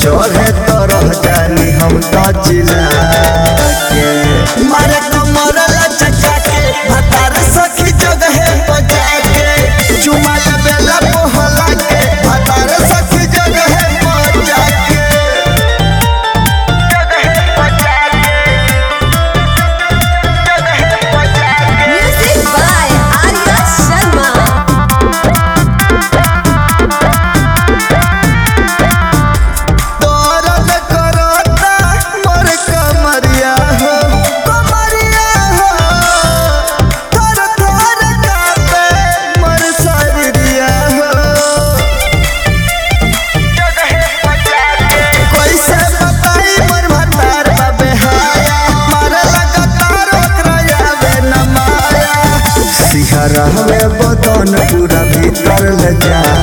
चढ़े तो रह जानी हम तो चिल्ला के मारे कमर लचका के भतार सखी जगह बजा के चुमा बेला मोहला के भतार सखी जगह बजा के Music by Arya Sharma. दर्द करता मोर कमरिया हो कमरिया हो थर थर कांपे मोर शरीरिया हो कैसे बताई मोर भतार बे हाया मारे लगातार ओकरा आवे न माया सिहरा में बदन पूरा भीतर ले जा